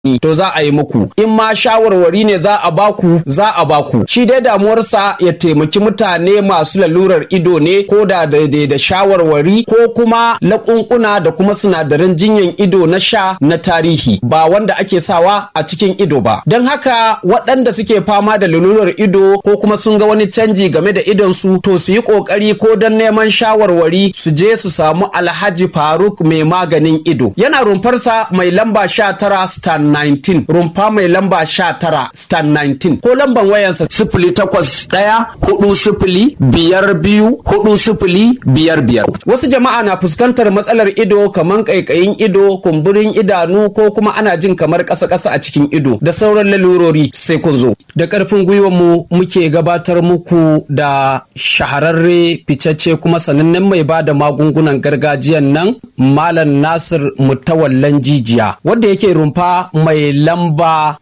to za a yi muku in ma shawarwari ne za a baku za a baku shi dai damuwarsa ya taimaki mutane masu lalurar ido ne ko da daidai da shawarwari ko kuma laƙunƙuna da kuma sinadaran jinyan ido na sha na tarihi ba wanda ake sawa a cikin ido ba don haka waɗanda suke fama da lalurar ido ko kuma sun ga wani canji game da idonsu to su yi ƙoƙari ko don neman shawarwari su je su samu alhaji faruk mai maganin ido yana rumfarsa mai lamba sha tara stan 19 rumfa mai lamba sha tara stan 19 ko lamban wayansa sifili takwas ɗaya hudu sifili biyar biyu hudu sifili biyar biyar wasu jama'a na fuskantar matsalar ido kamar ƙaiƙayin ido kumburin idanu ko kuma ana jin kamar ƙasa-ƙasa a cikin ido da sauran lalurori sai kun zo da ƙarfin gwiwar mu muke gabatar muku da shahararre ficacce kuma sanannen mai ba da magungunan gargajiyan nan malam nasir mutawallan jijiya wanda yake rumfa mai lamba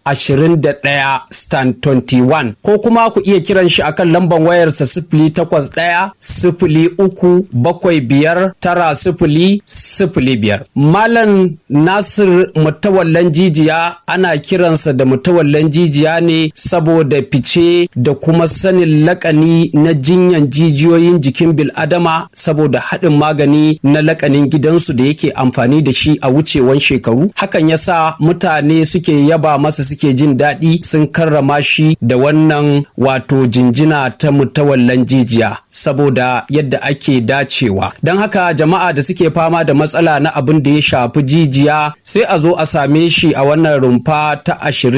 21 stand 21 ko kuma ku iya kiran shi akan lamban wayarsa sifili takwas ɗaya sifili uku bakwai biyar tara sifili sifili biyar malam nasir mutawallan jijiya ana kiransa da mutawallan jijiya ne saboda fice da kuma sanin lakani na jinyan jijiyoyin jikin bil'adama saboda haɗin magani na lakanin gidansu da yake amfani da shi a wucewan shekaru hakan yasa mutane suke yaba masa suke jin daɗi sun karrama shi da wannan wato jinjina ta mutawallan jijiya saboda yadda ake dacewa don haka jama'a da suke fama da matsala na abin da ya shafi jijiya sai a zo a same shi a wannan rumfa ta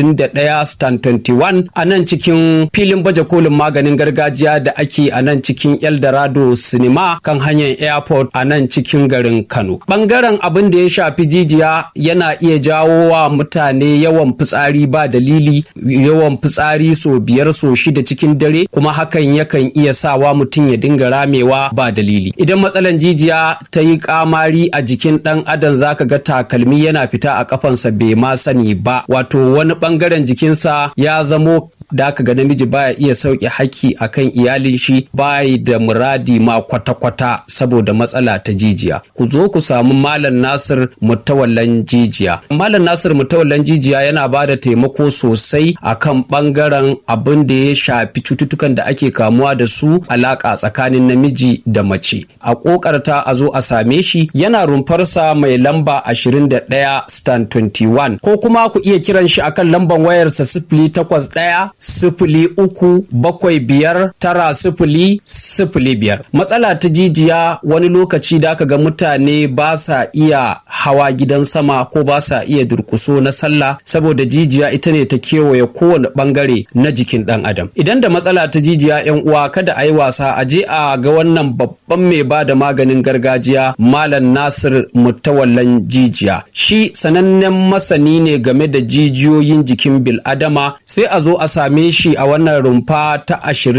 21 stan 21 a nan cikin filin baje kolin maganin gargajiya da ake a nan cikin eldorado cinema kan hanyar airport a nan cikin garin kano bangaren abin da ya shafi jijiya yana iya jawo wa mutane yawan fitsari ba dalili yawan fitsari so biyar so shida cikin dare kuma hakan yakan iya sawa mutum ya dinga ramewa ba dalili idan matsalan jijiya ta yi kamari a jikin dan adam zaka ga takalmi yana fita a kafansa bai ma sani ba wato wani bangaren jikinsa ya zamo da aka ga namiji baya iya sauke haki akan iyalin shi bayi da muradi ma kwata-kwata saboda matsala ta jijiya ku zo ku samu malam nasir mutawallan jijiya malam nasir mutawallan jijiya yana ba da taimako sosai akan bangaren abin da ya shafi cututtukan da ake kamuwa da su alaka tsakanin namiji da mace a kokarta a zo a same shi yana rumfarsa mai lamba 21 stan 21 ko kuma ku iya kiran shi akan lamban wayarsa sifili takwas ɗaya sifili uku bakwai biyar tara sifili sifili biyar matsala ta jijiya wani lokaci da aka ga mutane ba sa iya hawa gidan sama ko ba sa iya durkuso na sallah saboda jijiya ita ne ta kewaye kowane bangare na jikin dan adam idan da matsala ta jijiya yan uwa kada a yi wasa a je a ga wannan babban mai ba da maganin gargajiya malam nasir mutawallan jijiya shi sanannen masani ne game da jijiyoyin jikin bil'adama sai a zo a same shi a wannan rumfa ta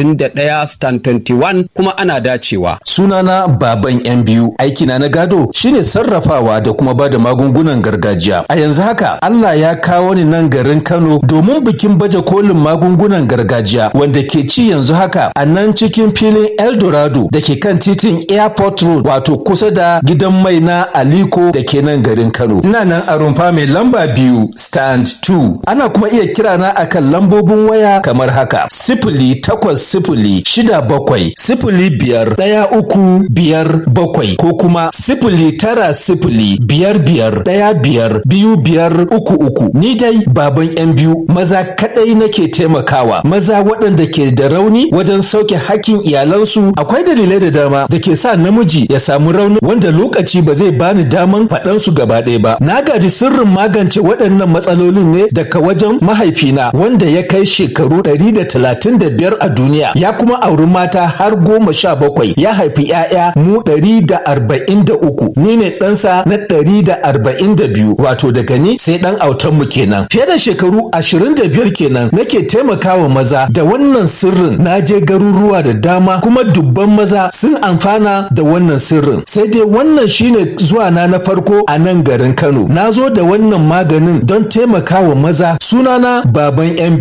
21 stan 21 kuma ana dacewa. Sunana baban yan biyu aikina na gado shine sarrafawa da kuma bada magungunan gargajiya. A yanzu haka Allah ya kawo ni nan garin Kano domin bikin baje kolin magungunan gargajiya wanda ke ci yanzu haka a nan cikin filin Eldorado da ke kan titin Airport Road wato kusa da gidan mai na Aliko da ke nan garin Kano. Ina nan a rumfa mai lamba biyu stand 2. Ana kuma iya kirana akan lambobin waya kamar haka sifili takwas sifili shida bakwai sifili biyar ɗaya uku biyar bakwai ko kuma sifili tara sifili biyar biyar ɗaya biyar biyu biyar uku uku ni dai baban yan biyu maza kaɗai nake taimakawa maza waɗanda ke da rauni wajen sauke hakkin iyalansu akwai dalilai da dama da ke sa namiji ya samu rauni wanda lokaci ba zai bani daman faɗan su gaba ɗaya ba na gaji sirrin magance waɗannan matsalolin ne daga wajen mahaifina wanda ya kai shekaru ɗari da talatin da biyar a duniya ya kuma auri mata har goma sha bakwai ya haifi ‘ya'ya mu ɗari da arba'in da uku ni ne ɗansa na ɗari da arba'in da biyu wato daga ni sai ɗan autan mu kenan fiye da shekaru ashirin da biyar kenan nake taimakawa maza da wannan sirrin na je garuruwa da dama kuma dubban maza sun amfana da wannan sirrin sai dai wannan shine zuwa na na farko a nan garin Kano na zo da wannan maganin don taimakawa maza sunana baban yan biyu ina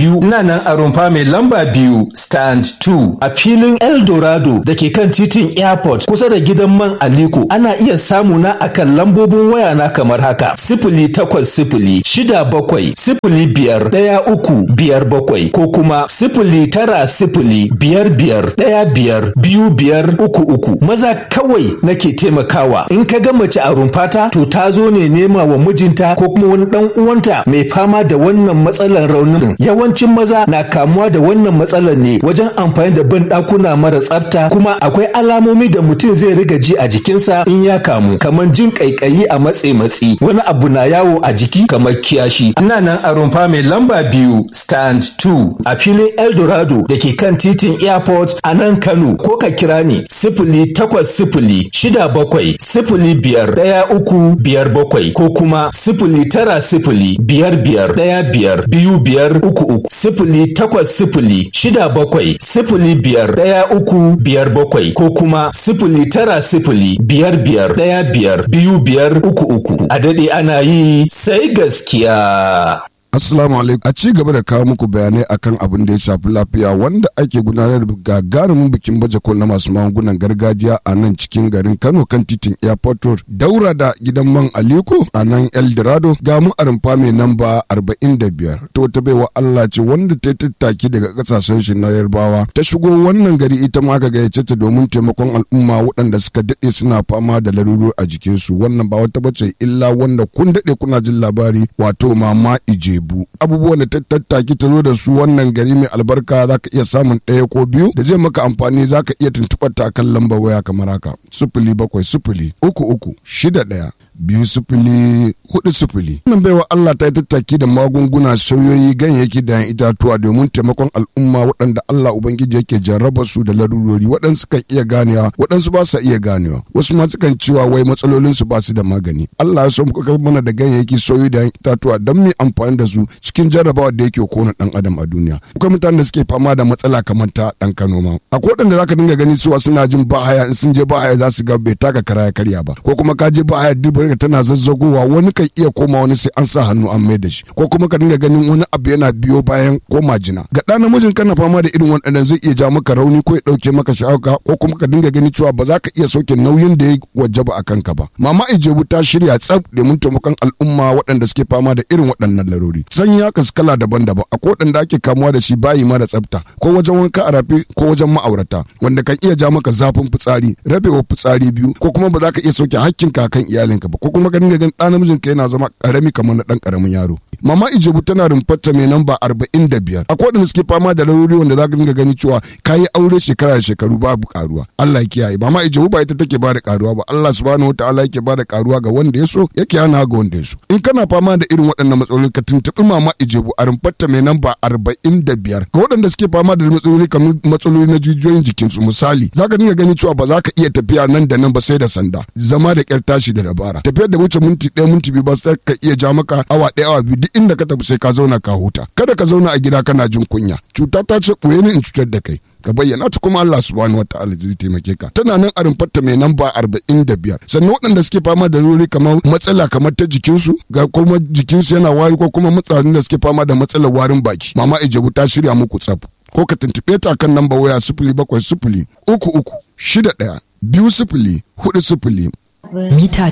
nan a rumfa mai lamba biyu stand 2 a filin Eldorado da ke kan titin airport kusa da gidan man Aliko ana iya samu na akan lambobin waya na kamar haka sifili takwas sifili shida bakwai sifili biyar ɗaya uku biyar bakwai ko kuma sifili tara sifili biyar biyar ɗaya biyar biyu biyar uku uku maza kawai nake taimakawa in ka ga mace a rumfata to ta zo ne nema wa mijinta ko kuma wani ɗan uwanta mai fama da wannan matsalar raunin yawancin maza na kamuwa da wannan matsalar ne wajen amfani da ban ɗakuna mara tsafta kuma akwai alamomi da mutum zai riga ji a jikinsa in ya kamu kamar jin ƙaiƙayi a matse matsi wani abu na yawo a jiki kamar kiyashi ina nan a rumfa mai lamba biyu stand 2 a filin eldorado da ke kan titin airport a nan kano ko ka kira ni sifili takwas sifili shida bakwai sifili biyar ɗaya uku biyar bakwai ko kuma sifili tara sifili biyar biyar ɗaya biyar biyu biyar uku uku sifili takwas sifili shida bakwai sifili biyar ɗaya uku biyar bakwai ko kuma sifili tara sifili biyar biyar ɗaya biyar biyu biyar uku uku a daɗe ana yi sai gaskiya. Assalamu alaikum. A ci gaba da kawo muku bayanai akan abin da ya shafi lafiya wanda ake gudanar da gagarumin bikin baje kol na masu magungunan gargajiya a nan cikin garin Kano kan titin Airport Road. Daura da gidan man Aliko a nan Eldorado ga mu a rumfa mai namba 45. To ta baiwa Allah ce wanda ta tattaki daga kasashen shi na Yarbawa. Ta shigo wannan gari ita ma ka gayyace ta domin taimakon al'umma waɗanda suka daɗe suna fama da laruru a jikinsu. Wannan ba wata bace illa wanda kun daɗe kuna jin labari wato mama ije Ijebu abubuwan da ta tattaki ta zo da su wannan gari mai albarka za ka iya samun ɗaya ko biyu da zai maka amfani za ka iya tuntuɓar ta kan lambar waya kamar haka sifili bakwai sifili uku uku shida ɗaya biyu sifili hudu sifili. Wannan baiwa Allah ta yi tattaki da magunguna sauyoyi ganyayyaki da yan itatuwa domin taimakon al'umma waɗanda Allah Ubangiji yake jarraba su da larurori waɗansu kan iya ganewa waɗansu ba sa iya ganewa wasu ma sukan cewa wai matsalolin su ba su da magani. Allah ya so mu kakar mana da ganyayyaki sauyoyi da yan itatuwa don mu amfani da su cikin jarrabawa da yake kona ɗan adam a duniya. Akwai mutanen da suke fama da matsala kamar ta ɗan Kano ma. Akwai waɗanda za ka dinga gani cewa suna jin bahaya in sun je bahaya za su ga bai taka kara ya karya ba ko kuma ka je bahaya duk ka tana zazzagowa wani kan iya koma wani sai an sa hannu an mai da shi ko kuma ka dinga ganin wani abu yana biyo bayan koma jina ga ɗan namijin kana fama da irin waɗannan zai iya ja maka rauni ko ya ɗauke maka sha'awa ko kuma ka dinga gani cewa ba za ka iya sauke nauyin da ya wajaba a kanka ba mama ijebu ta shirya tsaf domin taimakon al'umma waɗanda suke fama da irin waɗannan larori sanyi haka su kala daban-daban akwai waɗanda ake kamuwa da shi bayi mara tsafta ko wajen wanka a rafi ko wajen ma'aurata wanda kan iya ja maka zafin fitsari rabewa fitsari biyu ko kuma ba za ka iya sauke hakkinka kan iyalinka ba ko kuma ka dinga ganin ɗan namijin ka yana zama ƙarami kamar na ɗan ƙaramin yaro mama ijebu tana rumfarta mai namba arba'in da biyar akwai waɗanda suke fama da larurori wanda za ka dinga gani cewa ka yi aure shekara da shekaru babu karuwa Allah ya kiyaye mama ijebu ba ita take ba da karuwa ba Allah subhanahu wa ta'ala yake ba da karuwa ga wanda ya so yake hana ga wanda ya so in kana fama da irin waɗannan matsaloli ka tuntuɓi mama ijebu a rumfarta mai namba arba'in da biyar ga waɗanda suke fama da matsaloli kamar matsaloli na jijiyoyin jikinsu misali za ka dinga gani cewa ba za ka iya tafiya nan da nan ba sai da sanda zama da ƙyar tashi da dabara tafiyar da wuce minti ɗaya minti biyu ba sai ka iya ja maka awa ɗaya awa biyu duk inda ka tafi sai ka zauna ka huta kada ka zauna a gida kana jin kunya cuta ta ce ɓoye ni in cutar da kai ka bayyana ta kuma Allah subhanahu wa ta'ala zai taimake ka tana nan a rumfarta mai namba arba'in da biyar sannan waɗanda suke fama da ruri kamar matsala kamar ta jikinsu ga kuma jikinsu yana wari ko kuma matsalolin da suke fama da matsalar warin baki mama ijebu ta shirya muku tsaf ko ka tuntuɓe ta kan namba waya sifili bakwai sifili uku uku shida ɗaya biyu sifili hudu sifili mita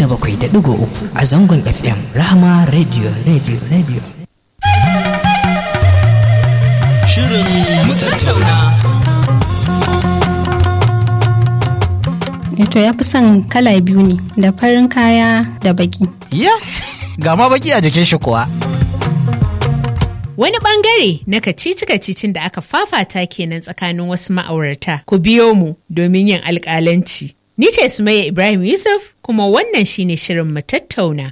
97.3 a zangon FM Rahama Radio Radio Radio. Shirin mu tattauna. To ya fi son kala biyu ne da farin kaya da baki. Ya, ga ma baki a jikin shi kuwa. Wani bangare na kacici-kacicin da aka fafata kenan tsakanin wasu ma'aurata. Ku biyo mu domin yin alƙalanci. Ni ce Sumayya Ibrahim Yusuf kuma wannan shine shirin mu tattauna.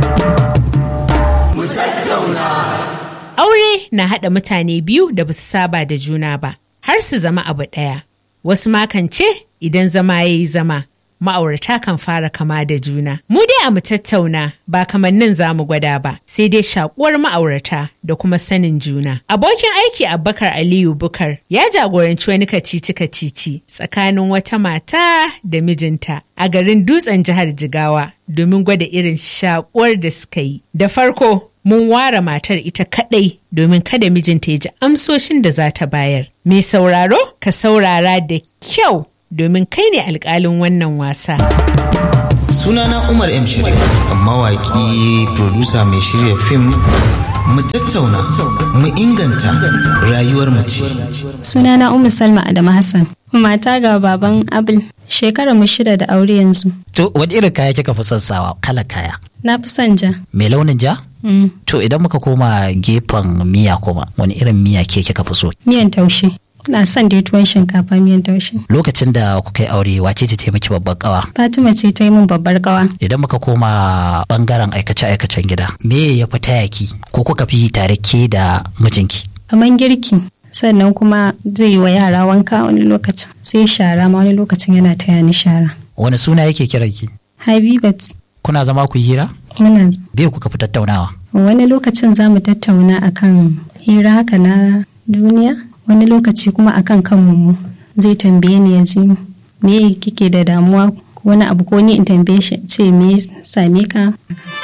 Aure na haɗa mutane biyu da basu saba da juna ba, har su zama abu ɗaya. Wasu makan ce idan zama ya yi zama, ma'aurata kan fara kama da juna. Mu dai a mu tattauna ba kamannin za mu gwada ba, sai dai shakuwar ma'aurata da kuma sanin juna. Abokin aiki Abubakar Aliyu Bukar ya jagoranci wani kacici-kacici tsakanin wata mata da mijinta a garin dutsen jihar Jigawa domin gwada irin shakuwar da suka yi. Da farko, mun ware matar ita kadai domin kada mijinta ya ji amsoshin da za ta bayar. Mai sauraro ka saurara da kyau domin kai ne alkalin wannan wasa. Sunana Umar M. Sharif, mawaƙi, producer mai shirya fim mu tattauna mu inganta rayuwar mace. Sunana Umar Salma Adamu Hassan. Mata ga baban Abil. Shekara mu shida da aure yanzu. To wani irin kaya kika fi son sawa kala kaya? Na fi son ja. Mai launin ja? Mm. To idan muka koma gefen miya kuma wani irin miya ke kika fi so? Miyan taushe. Na son dai tuwon shinkafa miyan taushe. Lokacin da kuka yi aure wace ce taimaki babban kawa? Fatima ce ta yi min babbar kawa. Idan muka koma bangaren aikace-aikacen gida, me ya fi tayaki ko kuka fi tare ke da mijinki? Kaman girki. Sannan kuma zai yi wa yara wanka wani lokacin. Sai shara ma wani lokacin yana taya ni shara. Wani suna yake kiranki? Habibat. Kuna zama ku yi hira? Muna Bai kuka fi tattaunawa? wani lokacin za mu tattauna akan hira haka na duniya wani lokaci kuma akan kanmu mu zai tambaye ni ya ji me kike da damuwa wani abu ko ni in tambaye shi in ce me ya same ka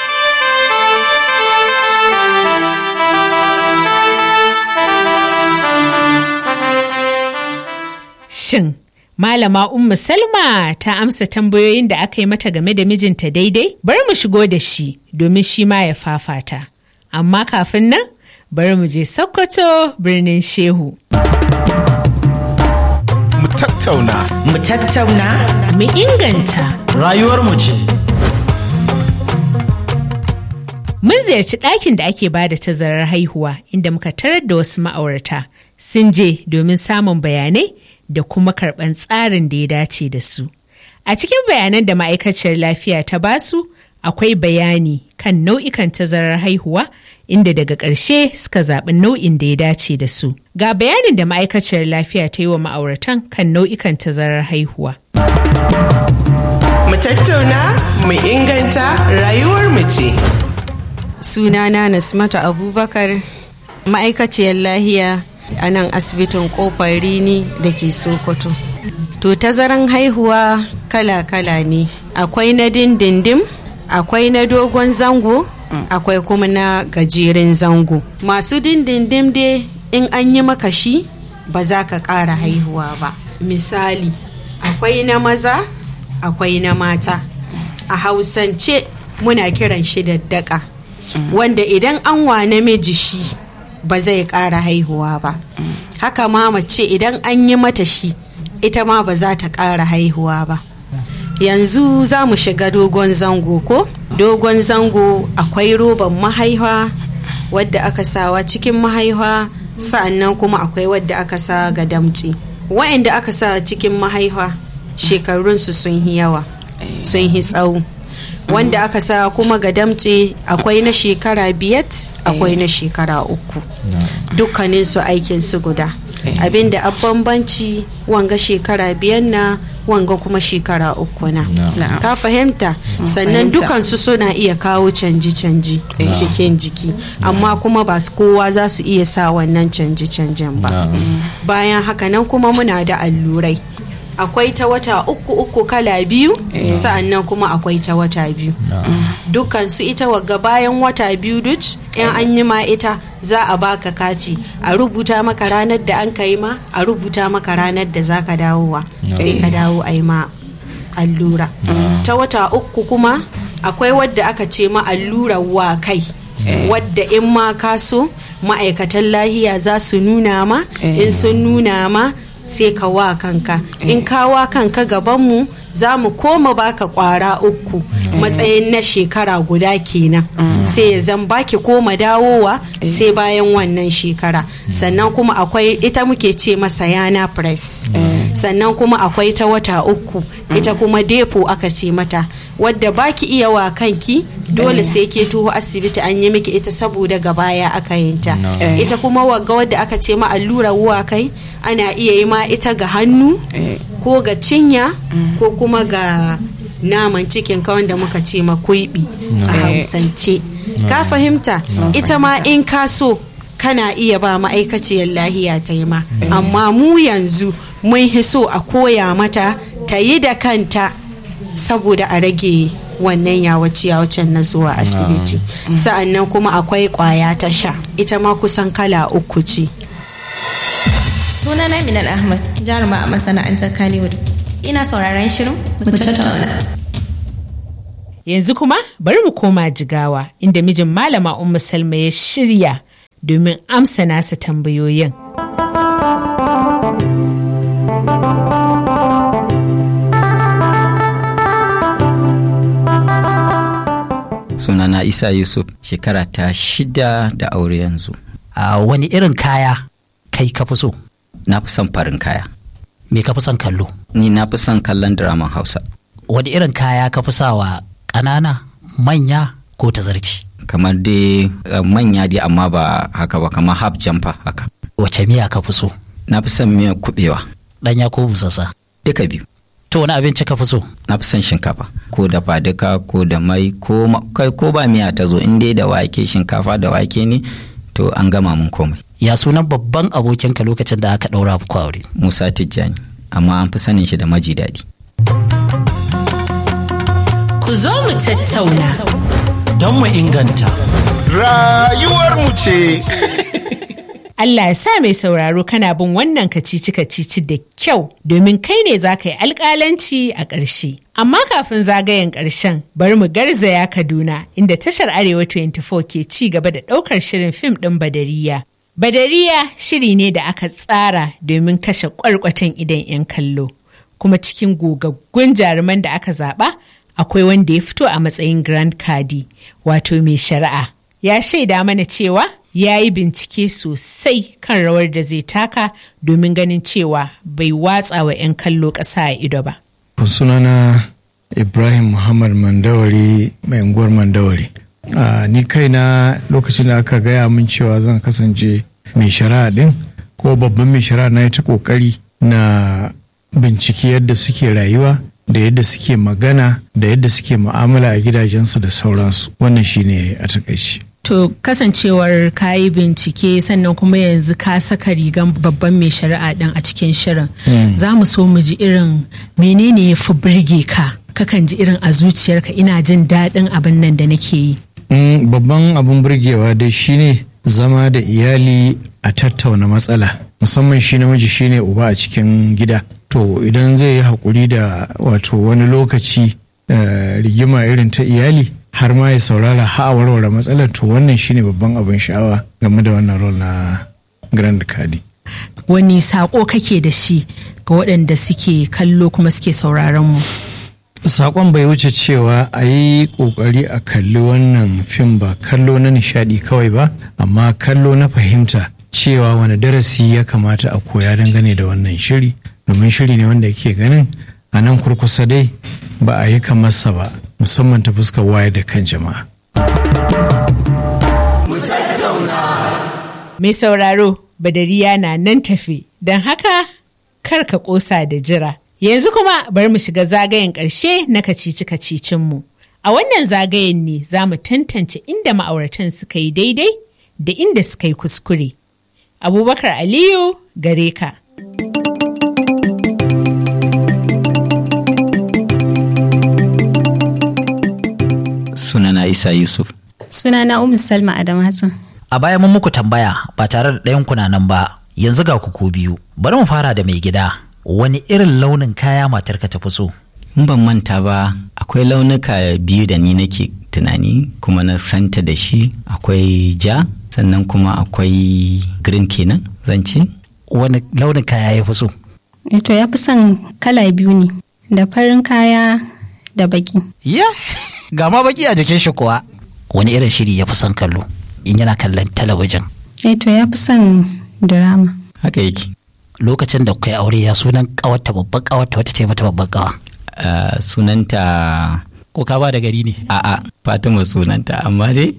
Shin Malama Ummu Salma ta amsa tambayoyin da aka yi mata game da mijinta daidai? Bari mu shigo da shi domin shi ma ya fafata. Amma kafin nan, bari mu je Sokoto birnin Shehu. Mu tattauna Mu tattauna Mu inganta. rayuwar mu ce. Mun ziyarci ɗakin da ake bada tazarar haihuwa inda muka tarar da wasu ma'aurata sun je domin samun bayanai da kuma karɓan tsarin da ya dace da su. A cikin bayanan da ma'aikaciyar lafiya ta basu akwai bayani kan nau'ikan tazarar haihuwa inda daga ƙarshe suka zaɓi nau'in da ya dace da su. Ga bayanin da ma'aikaciyar lafiya ta yi wa ma'auratan kan nau'ikan tazarar haihuwa. mu tattauna mu inganta rayuwar mu ce. sunana nasmata abubakar ma'aikaciyar lahiya a nan asibitin kofar rini da ke sokoto to tazaran haihuwa kala-kala ne akwai na dindindim akwai na dogon zango akwai kuma na gajeren zango masu dindindim dai in an yi maka shi ba za ka ƙara haihuwa ba misali akwai na maza akwai na mata a hausance muna kiran shi daddaka wanda idan an wa namiji shi ba zai ƙara haihuwa ba haka ma mace idan an yi mata shi ita ma ba za ta ƙara haihuwa ba yanzu za mu shiga dogon zango ko dogon zango akwai roban mahaifa wadda aka sawa cikin mahaifa sa'annan kuma akwai wadda aka sa ga damci wa'anda aka sa cikin mahaifa shekarunsu sun yi yawa sun yi tsawo wanda aka sa kuma ga damce akwai na shekara biyat akwai na shekara uku dukkanin su aikin su guda abinda a bambanci wanga shekara biyan na wanga kuma shekara uku na ka fahimta sannan dukansu suna iya kawo canji-canji cikin jiki amma kuma ba su kowa za su iya sa wannan canji-canjin ba bayan haka nan kuma muna da allurai akwai ta wata uku uku kala biyu sa'annan kuma akwai ta wata biyu dukansu ita wagga bayan wata biyu duk in an yi ma ita za a baka kati a rubuta maka ranar da an kai ma a rubuta maka ranar da za ka dawowa sai ka dawo a yi ma allura ta wata uku kuma akwai wadda aka ce ma allurar wa kai wadda in ma ka so ma'aikatan lahiya za su nuna ma in sun nuna ma sai ka wa kanka in ka wa kanka gabanmu za mu koma baka kwara uku matsayin na shekara guda kenan sai ya zan baki koma dawowa sai bayan wannan shekara sannan kuma akwai ita muke ce masa yana press sannan kuma akwai ta wata uku ita kuma depo aka ce mata wadda baki iya wa kanki dole sai ke tuho asibiti an yi miki ita saboda gabaya aka yinta ita kuma wagga wadda aka ce ma allura wuwa kai ana iya yi ma ita ga hannu ko ga cinya ko kuma ga naman cikin ka wanda muka ce ma kuibi a hausance ka fahimta ita ma in ka so kana iya ba ma'aikaciyar lahiya ta yi ma amma mu yanzu mun so a koya mata ta yi da kanta saboda a rage wannan yawace yawacen na zuwa asibiti sa'annan kuma akwai kwaya ta sha ita ma kusan kala uku ce sunana minal ahmad jaruma a masana'antar kannywood ina sauraron shirin mu tattauna Yanzu kuma bari mu koma jigawa inda mijin malama Ummu Salma ya shirya domin amsa nasa tambayoyin. sunana isa yusuf shekara ta shida da aure yanzu a wani irin kaya kai ka fi so na fi son farin kaya me ka fi son kallo ni na fi son kallon draman hausa wani irin kaya ka fi sawa ƙanana manya ko tazarci kamar dai uh, manya dai amma ba haka ba kamar half jumper haka wace miya ka fi so na fi son miyar kubewa ɗanya ko busassa duka biyu to wani abinci ka fi so na fi son shinkafa ko da faduka ko da mai ko kai ko ba miya ta zo in dai da wake shinkafa da wake ne to an gama mun komai ya sunan babban abokinka lokacin da aka ɗaura muku aure musa tijjani amma an fi sanin shi da maji daɗi Ku zo mu tattauna. Don mu inganta. Rayuwarmu ce. Allah ya sa mai sauraro kana bin wannan kacici kacici da kyau domin kai ne za ka yi alƙalanci a ƙarshe. Amma kafin zagayen ƙarshen bari mu garzaya Kaduna inda tashar Arewa 24 ke ci gaba da ɗaukar shirin fim ɗin Badariya. Badariya shiri ne da aka tsara domin kashe ƙwarƙwatan idan 'yan kallo. Kuma cikin gogaggun jaruman da aka zaɓa akwai wanda ya fito a matsayin Grand Kadi wato mai shari'a. Ya shaida mana cewa ya yi bincike sosai kan rawar da zai taka domin ganin cewa bai watsa wa 'yan kallo ƙasa a ido ba. sunana ibrahim muhammad mandawari mai unguwar mandawari a ni kaina lokacin da aka gaya min cewa zan kasance mai shari'a din ko babban mai shari'a na ta kokari na bincike yadda suke rayuwa da yadda suke magana da yadda suke mu'amala a gidajensu da sauransu wannan shine a takaici To kasancewar ka yi bincike sannan kuma yanzu ka saka rigan babban mai shari'a ɗin a cikin shirin. Za mu so mu ji irin menene ya fi birge ka kakan ji irin a zuciyarka ina jin daɗin abin nan da nake yi. babban abin burgewa dai shine zama da iyali a tattauna matsala musamman shi namiji shine uba a cikin gida to idan zai yi haƙuri da wato wani lokaci rigima irin ta iyali har ma ya saurara ha a warware matsalar to wannan shine babban abin sha'awa game da wannan rol na grand kadi Wani saƙo kake da shi ga waɗanda suke kallo kuma suke sauraron mu? Sakon bai wuce cewa a yi ƙoƙari a kalli wannan fim ba kallo na nishaɗi kawai ba amma kallo na fahimta cewa wani darasi ya kamata a koya dangane da wannan shiri domin shiri ne wanda yake ganin a nan kurkusa dai ba a yi kamarsa ba musamman ta fuskar waye da kan jama'a. Mai sauraro, Badariya na nan tafi, don haka kar ka ƙosa da jira. Yanzu kuma bari mu shiga zagayen ƙarshe na kacici kacicinmu. A wannan zagayen ne za mu tantance inda ma'auratan suka yi daidai da inda suka yi kuskure. Abubakar Aliyu gare ka. sunana isa yusuf Sunana Ummu Salma Adam Hassan. a baya mun muku tambaya ba tare da ɗayan kuna nan ba yanzu ga ku biyu bari mu fara da mai gida wani irin launin kaya matarka ta fi so in ban manta ba akwai launuka biyu da ni nake tunani kuma na santa da shi akwai ja sannan kuma akwai green kenan zan ce wani launin kaya ya fi so To ya fi son kala biyu ne, da farin kaya da baki. ya ga ma baki a jikin shi kuwa wani irin shiri ya fi son kallo in yana kallon talabijin Eh to ya fi son drama. haka yake lokacin da kai aure ya sunan kawarta babban kawarta wata ce mata babban kawa Uh, sunanta ko ka ba da gari ne a'a fatima sunanta amma dai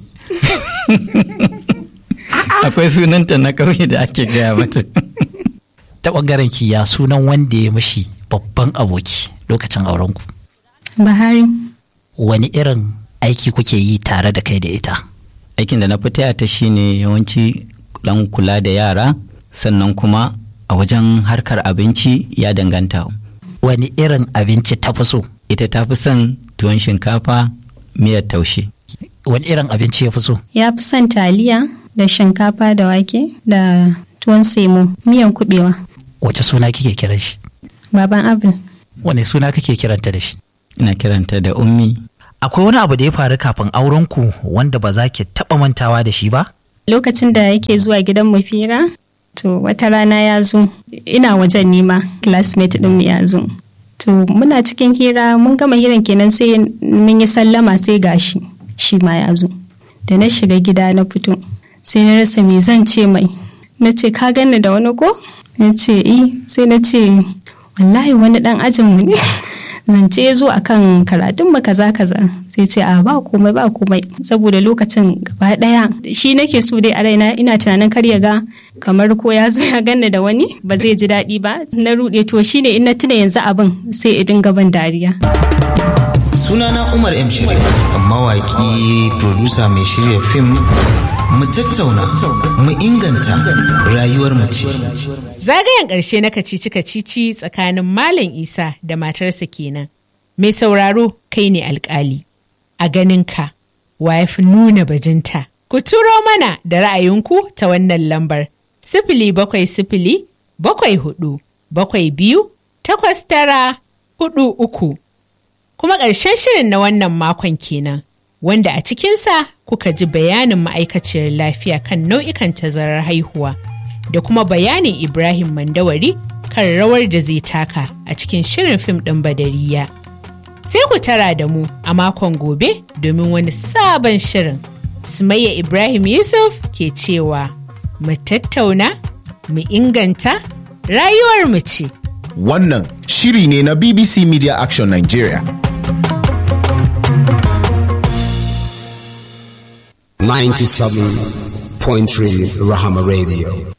akwai sunanta na kauye da ake gaya mata ta bangaren ki ya sunan wanda ya mishi babban aboki lokacin aurenku Bahari. wani irin aiki kuke yi tare da kai da ita aikin da na fi taya ta shine yawanci dan kula da yara sannan kuma a wajen harkar abinci ya danganta wani irin abinci ta fi so ita ta fi son tuwon shinkafa miyar taushe wani irin abinci ya fi so ya fi son taliya da shinkafa da wake da tuwon semo miyan kubewa wace suna kike kiran shi baban abin wani suna kake kiranta da shi ina kiranta da ummi akwai wani abu da ya faru kafin auren ku wanda ba za ki taɓa mantawa da shi ba lokacin da yake zuwa gidan mu fira to wata rana ya zo ina wajen nima classmate din mu ya zo to muna cikin hira mun gama hiran kenan sai mun yi sallama sai gashi shi ma ya zo da na shiga gida na fito sai na rasa me zan ce mai na ce ka ganni da wani ko na ce i sai na ce wallahi wani dan ajinmu ne zance ya zo akan karatun mu kaza kaza sai ce a ba komai ba komai saboda lokacin gaba daya shi nake so dai a raina ina tunanin kar ya ga kamar ko ya zo ya ganni da wani ba zai ji daɗi ba na ruɗe to shine in na tuna yanzu abin sai idin gaban dariya sunana umar m shirya mawaki producer mai shirya fim mu tattauna mu inganta rayuwar mu ce Zagayen ƙarshe na kacici-kacici tsakanin Malam Isa da matarsa kenan. Mai sauraro kai ne alƙali. A ganinka, wa ya fi nuna bajinta? Ku turo mana da ra'ayinku ta wannan lambar. Sifili bakwai sifili, bakwai hudu, bakwai biyu, takwas tara, hudu uku. Kuma ƙarshen shirin na wannan makon kenan. Wanda a cikinsa kuka ji bayanin ma'aikaciyar lafiya kan nau'ikan tazarar haihuwa. da kuma bayanin Ibrahim Mandawari kan rawar da zai taka a cikin shirin fim ɗin Badariya. Sai ku tara da mu a makon gobe domin wani sabon shirin. Sumayya Ibrahim Yusuf ke cewa mu tattauna, mu inganta, rayuwar mu ce. Wannan shiri ne na BBC Media Action Nigeria. 97.3 Rahama Radio.